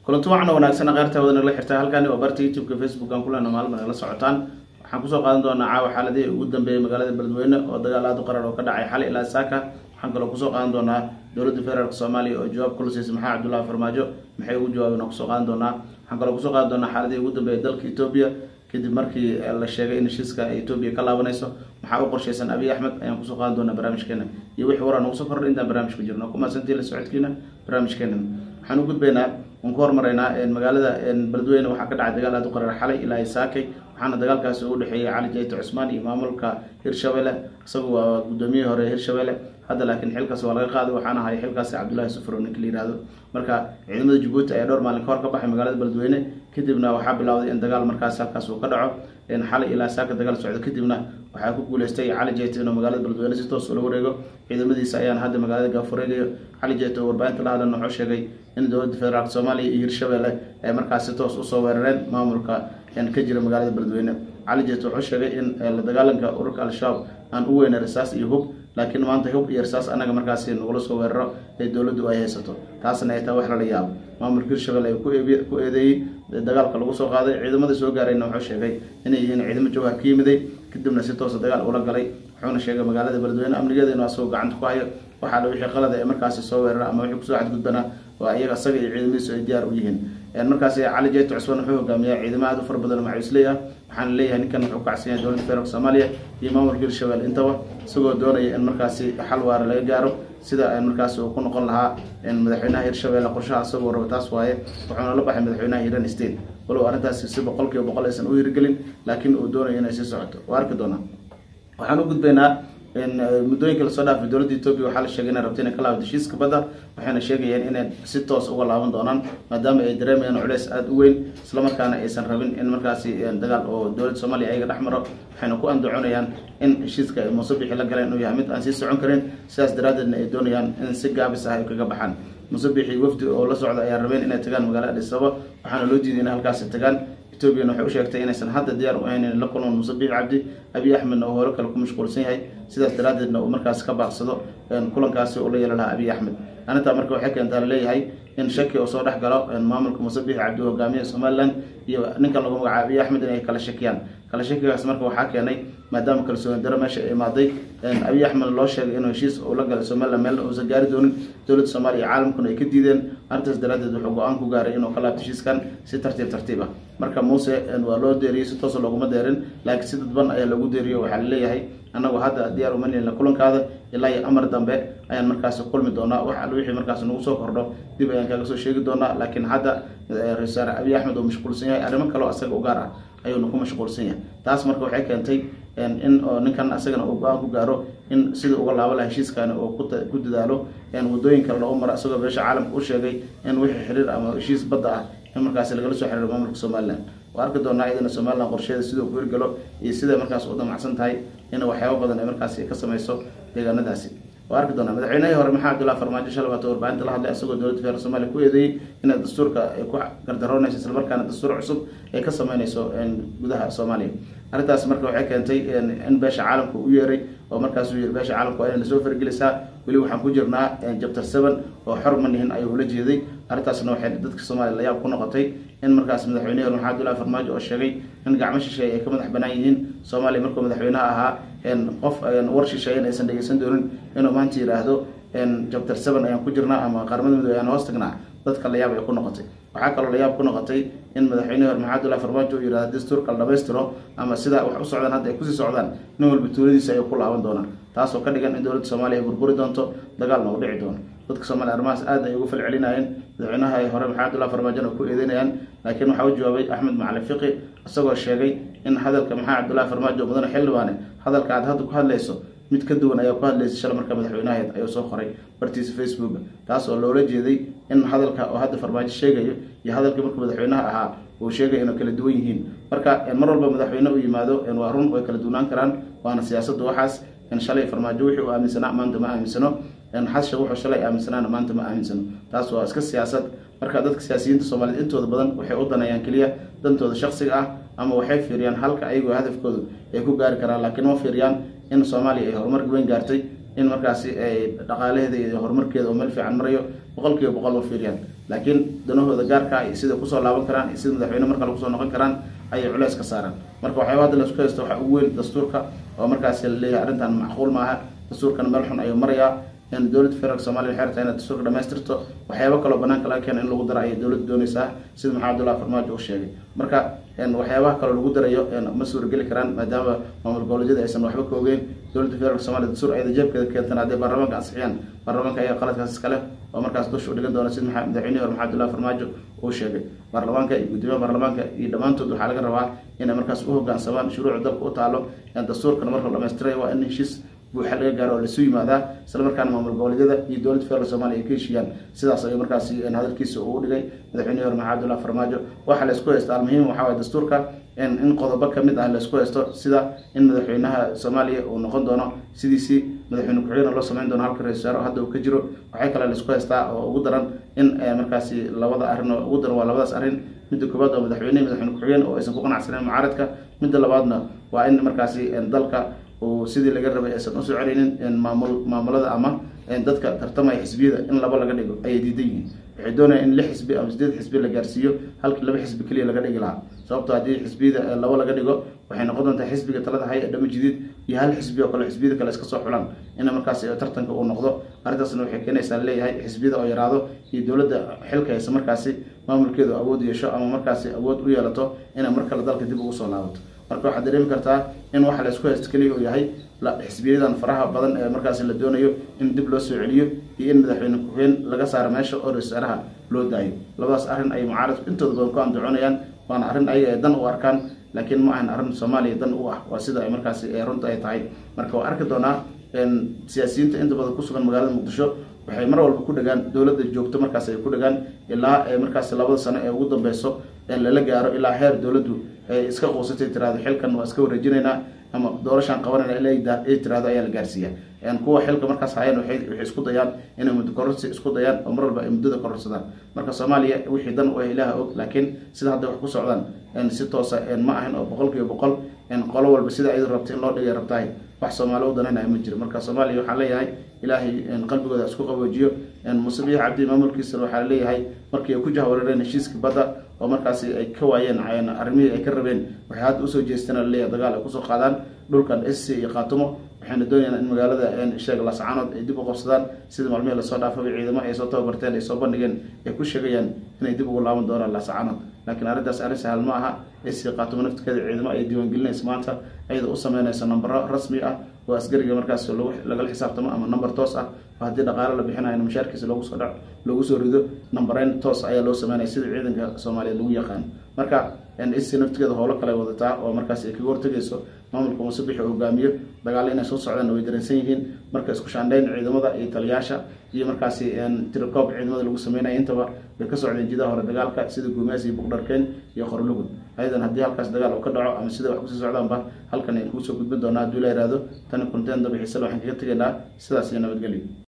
kulanti wacan wanaagsan qaarta wada nagala xirtaa halkani waa barta youtube-ka facebook aan kulana maalma nagala socotaan waxaan kusoo qaadan doonaa caawa xaaladihii ugu dambeeyay magaalada beledweyne oo dagaal aad u qarar oo ka dhacay xalay ilaa saaka waxaan kaloo kusoo qaadan doonaa dowladda federaalk soomaaliya oo jawaab kula siisay maxaa cabdullahi farmaajo maxay ugu jawaabeen oo kusoo qaadan doonaa waxaan kaloo kusoo qaadan doonaa xaaladihii ugu dambeeyay dalka etoobiya kadib markii la sheegay in heshiiska etoobiya ka laabanayso maxaa u qorshaysan abiy axmed ayaan kusoo qaadan doonaa barnaamijkeena iyo wixii waraa nagu soo kordhay intaan barnaamijku jirno kumaasantii la socodkiina barnaamijkeena waxaan u gudbaynaa waan ku hormaraynaa magaalada beledweyne waxaa ka dhacay dagaal aad u qarar xalay ilaa saakay waxaana dagaalkaasi u dhexeeyay cali jayto cusmaan iyo maamulka hirshabelle isagu waa gudoomiyihii hore hirshabelle hadda laakiin xilkaas waa laga qaaday waxaana ahay xilkaasi cabdullahi sufro ninka la yihahdo marka ciidamada jabuuti ayaa dhowr maalin ka hor ka baxay magaalada beledweyne kadibna waxaa bilowday in dagaal markaas halkaas uu ka dhaco xalay ilaa saaka dagaal socdo kadibna waxaa ku guuleystay cali jeyto inuu magaalada beledweyne si toos ula wareego ciidamadiisa ayaana hadda magaalada gaafureegayo cali jeyto oo warbaahinta la hadlan wuxuu sheegay in dowladda federaalk soomaaliya iyo hirshabelle ay markaas si toos usoo weerareen maamulka ka jira magaalada beledweyne cali jeyto wuxuu sheegay in la dagaalanka ururka al-shabaab aan u weyna rasaas iyo hub laakiin maanta hub iyo rasaas anaga markaasi nagula soo weeraro ee dowladdu ay haysato taasna ay tahay wax lala yaabo maamulka hirshabelle ay ku eedeeyey dagaalka lagu soo qaaday ciidamada soo gaarayna wuxuu sheegay inay yihiin ciidamo jawhar ka yimiday kadibna si toosa dagaal ula galay wuxuuna sheegay magaalada beledweyne amnigeeda inuu asagoo gacanta ku hayo waxaa la wixii qalada ee markaasi soo weerara ama wixii kusoo xadgudbanaa waa iyaga asaga iyo ciidamadiisu ay diyaar u yihiin markaasi cali jeyto cusmaan wuxuu hogaamiyaa ciidamo aad u fara badan oo macawisley ah waxaana leeyahay ninkan wuxuu kacsan yahay dowladda federaalk soomaaliya iyo maamulka hirshabelle intaba isagoo doonaya in markaasi xal waara laga gaaro sida markaasi uu ku noqon lahaa madaxweynaha hirshabelle qorshaha isagoo raba taas waaye wuxuuna la baxay madaxweynaha hiran state walow arrintaasi si boqol kiiba boqol aysan u hirgelin laakiin uu doonayo inay sii socoto waa arki doonaa waxaan u gudbaynaa muddooyinka lasoo dhaafay dowladda etoobiya waxaa la sheegay inay rabto inay ka laabto heshiiska badda waxayna sheegayeen inay si toos uga laaban doonaan maadaama ay dareemayaan culeys aada u weyn islamarkaana aysan rabin in markaasi dagaal oo dowladda soomaaliya ayaga dhex maro waxayna ku andacoonayaan in heshiiska ay muusabixi la galeen inuu yahay mid aan sii socon karin sidaas daraaddeedna ay doonayaan in si gaabis ah ay kaga baxaan muusabixi wafdi oo la socda ayaa rabeen inay tagaan magaalada adhisaba waxaana loo diiday inay halkaasi tagaan etoobiyana waxay u sheegtay inaysan hadda diyaar u ahayn in la kulman musabix cabdi abiy axmedna uu hore kale ku mashquulsan yahay sidaas daraaddeedna uu markaas ka baaqsado kulankaasi uu la yeelan lahaa abiy axmed arrintaa marka waxay keentaa laleeyahay in shaki uu soo dhex galo maamulka musabix cabdi hogaamiya somalilan iyo ninkan lagu magacaabo abiy axmed inay kala shakiyaan kala shakigaas marka waxaa keenay maadaama kalsooni daro meesha ay imaaday abiy axmed loo sheegay inuu heshiis uu la galay somalilan meel uusan gaari doonin dowladda soomaaliya iyo caalamkuna ay ka diideen arrintaas daraaddeed wuxuu go-aan ku gaaray inuu ka laabto heshiiskan si tartiib tartiib ah marka muuse waa loo deeriyey si toosa looguma deerin laakiin si dadban ayaa lagu deeriyo waxaa laleeyahay annagu hadda diyaar uma nilna kulankaada ilaa iyo amar dambe ayaan markaasi kulmi doonaa wax al wixii markaas nagu soo kordho dib ayaan kaaga soo sheegi doonaa laakiin hadda ra-isul wasaare abiy axmed uu mashquulsan yahay arrimo kaleo asaga u gaar ah ayuuna ku mashquulsan yahay taas marka waxay keentay in ninkan asagana uu go-aan ku gaaro in sidii uga laabo laha heshiiskani uu ku dadaalo wadooyin kale loogu maro isagoo beesha caalamka u sheegay in wixii xiriir ama heshiis badda ah in markaasi lagala soo xiriiro maamulka somalilan waa arki doonaa iyadana somalilan qorsheeda siduu ku hirgalo iyo siday markaas u damacsan tahay in waxyaabo badan ay markaasi ka samayso deegaanadaasi waa arki doonaa madaxweynihii hore maxaa abdullahi farmaajo shalay waata warbaahinta la hadlay isagoo dowladda federaalk somaaliya ku eedeeyey inay dastuurka ay ku gardaroonayso islamarkaana dastuur cusub ay ka sameynayso gudaha soomaaliya arrintaas marka waxay keentay in beesha caalamka u yeeray oo markaas uu yiri beesha caalamka waa inay lasoo fargelisaa weli waxaan ku jirnaa jabtar seven oo xor ma nihin ayuu ula jeeday arrintaasna waxay dadka soomaaliya layaab ku noqotay in markaas madaxweynihi hore maxaa abdullahi farmaajo oo sheegay in gacmo shisheeye ay ka madax banaan yihiin soomaaliya markuu madaxweynaha ahaa qof war shisheeyen aysan dhegeysan doonin inuu maanta yidhaahdo jabtar seven ayaan ku jirnaa ama qaramada midoobe ayaan hoos tagnaa dadka layaab ay ku noqotay waxaa kaloo layaab ku noqotay in madaxweynihi hore maxaa abdullahi farmaajo uu yidhahdo dastuurka la dhamaystiro ama sidaa wax u socdaan hadda ay kusii socdaan nin walba tuuladiisa ayuu ku laaban doonaa taasoo ka dhigan in dowladda soomaaliya ay burburi doonto dagaalna uu dhici doono dadka soomaliya arrimahaas aad ay ugu falcelinayeen madaxweynaha ay hore maxaa abdullahi farmaajona ku eedeynayaan laakiin waxaa u jawaabay axmed macalin fiqi isagoo sheegay in hadalka maxaa cabdullahi farmaajo mudane xildhibaane hadalka aad hadda ku hadlayso mid ka duwan ayaa ku hadlaysay shala marka madaxweynaheed ayuu soo qoray bartiisa facebooka taas oo loola jeeday in hadalka oo hadda farmaajo sheegayo iyo hadalkii marka madaxweynaha ahaa uu sheegay inuu kala duwan yihiin marka mar walba madaxweyne u yimaado waa run way kala duwanaan karaan waana siyaasadda waxaas in shalay farmaajo wixii uu aaminsanaa maanta ma aaminsano xasha wuxuu shalay aaminsanaana maanta ma aaminsano taas waa iska siyaasad marka dadka siyaasiyiinta soomaaliyeed intooda badan waxay u danayaan keliya dantooda shaksiga ah ama waxay fiiriyaan halka ayagoo hadafkoodu ay ku gaari karaan laakiin ma fiiriyaan in soomaaliya ay horumar weyn gaartay in markaasi ay dhaqaalaheeda iyo horumarkeeda oo meel fiican marayo boqol kiiba boqol ma fiiriyaan laakiin danahooda gaarka iyo sida kusoo laaban karaan iyo sida madaxweyne marka lagu soo noqon karaan ayay culeys ka saaraan marka waxyaaba hadda laisku haysto waxaa ugu weyn dastuurka oo markaasi laleeyahay arrintan macquul maaha dastuurkana meel xun ayuu marayaa in dowladda federaalk somalia waxay rabtaa inaad dastuurka dhamaystirto waxyaabo kaloo banaanka laga keena in lagu daro ayay dowladda doonaysaa sida maxamed abdullahi farmaajo uu sheegay marka waxyaabaha kaloo lagu darayo ma suurageli karaan maadaama maamul goboleedyada aysan waxba ka ogeyn dowladda federaalk somalia dastuur ayada jeebkeeda keentan hadday baarlamaanka ansixiyaan baarlamaanka ayaa qaladkaas iskale oo markaas dusha u dhigan doona sida madaxweynihi hore maxamed abdullahi farmaajo uu sheegay baarlamaanka iyo gudoomiyaha baarlamaanka iyo dhammaantood waxaa laga rabaa inay markaas u hogaansamaan shuruucda dalka u taalo dastuurkana marka la dhamaystiraya waa in heshiis buuxa laga gaaro oo lasu yimaadaa isla markaana maamul goboleedyada iyo dowladda federaalk somalia ay ka heshiiyaan sidaas ayuu markaasi hadalkiisa uu dhigay madaxweynihi hore maxamed abdullahi farmaajo waxa la isku haysta almuhiim waxaa waye dastuurka in qodobo kamid ah la isku haysto sida in madaxweynaha soomaaliya uu noqon doono sidiisii madaxweyne ku-xigeenna loo sameyn doono halka ra-isul wasaare hadda uu ka jiro waxay kale la isku haystaa oo ugu daran in markaasi labada arrin oo ugu daran waa labadaas arrin midda koowaad waa madaxweyne madaxweyne ku-xigeen oo aysan ku qanacsaneyn mucaaradka midda labaadna waa in markaasi dalka uu sidii laga rabay aysan usoo celinin maamul maamulada ama dadka tartamaya xisbiyada in laba laga dhigo ayay diidan yihiin waxay doonayaan in lix xisbi ama sideed xisbi la gaarsiiyo halkii laba xisbi keliya laga dhigi lahaa sababto haddii xisbiyada laba laga dhigo waxay noqon doontaa xisbiga talada hay ee dhamo jadiid iyo hal xisbi oo kale xisbiyada kale iska soo xulaan ina markaas tartanka uu noqdo arrintaasna waxay keenaysaa leeyahay xisbiyada oo yaraado iyo dowladda xilka haysa markaasi maamulkeedu awood yeesho ama markaasi awood u yeelato inay mar kale dalka dib ugu soo laabato marka waxaad dareemi kartaa in waxa la isku haysto keliya uu yahay xisbiyadan faraha badan ee markaasi la doonayo in dib loo soo celiyo iyo in madaxweyne ku-xigeen laga saaro meesha oo ra-iisaaraha loo daayo labadaas arrin ay mucaaradku intooda badan ku andacoonayaan waana arrin ayaga ay dan u arkaan laakiin ma ahan arrin soomaaliya dan u ah waa sida ay markaasi runta ay tahay marka waa arki doonaa siyaasiyiinta inta badan kusugan magaalada muqdisho waxay mar walba ku dhagaan dowladda joogto markaas ay ku dhagaan ilaa markaas labada sano ee ugu dambeyso lala gaaro ilaa heer dowladdu ay iska quusatay tirahdo xilkan waa iska wareejinaynaa ama doorashaan qabanayna ay tirahdo ayaa la gaarsiiya kuwa xilka markaas hayaan waxay isku dayaan inay muddo kororsi isku dayaan oo mar walba ay muddada kororsadaan marka soomaaliya wixii dan u ah ilaaha og laakiin sida hadda wax ku socdaan si toosa ma ahan oo boqol kiiba boqol qolo walba sida ayadu rabta in loo dhigay rabtahay wax soomaali u danaynayo ma jiro marka soomaaliya waxaa leeyahay ilaahay qalbigooda isku qaboojiyo muuse biix cabdi maamulkiisa waxaa leeyahay markii ay ku jahwareereen heshiiska badda oo markaasi ay ka waayeen arrimihii ay ka rabeen waxay hadda usoo jeesteen laleeyahay dagaal ay kusoo qaadaan dhulkan sc iyo khaatumo waxayna doonayaan in magaalada sheeg lascaanood ay dib u qabsadaan sida maalmihii lasoo dhaafaba ciidamo ay soo tababarteen ay soo bandhigeen ay ku sheegayaan inay dib ugu laaban doonaan lascaanood laakiin arrintaas arrin sahal ma aha sc khaatumo nafteeda ciidamo ay diiwaangelinaysa maanta ayada u sameynaysa nambaro rasmi ah oo asgariga markaas lagala xisaabtamo ama number toos ah oo haddii dhaqaale la bixinayo mushaarkiisa loogu soo dhac loogu soo rido numbereyn toos ayaa loo sameynaya sida ciidanka soomaaliyeed lagu yaqaan marka sc naftigeeda howlo kale wadataa oo markaas ay kaga hortegayso maamulka muuse bixi oo hogaamiyo dagaalo inay soo socdaan way dareensan yihiin marka isku shaandhayn ciidamada iyo taliyaasha iyo markaasi tirikoob ciidamada lagu sameynaya intaba bay ka socdeen jidaha hore dagaalka sida guumaas iyo buqdharkeen iyo qorlugud ayadan haddii halkaas dagaal uu ka dhaco ama sida wax kusii socdaanba halkan ay kugu soo gudbin doonaa hadduu la yihahdo tani kunteen dabixiisale waxaan kaga tegaynaa sidaas iyo nabadgelyo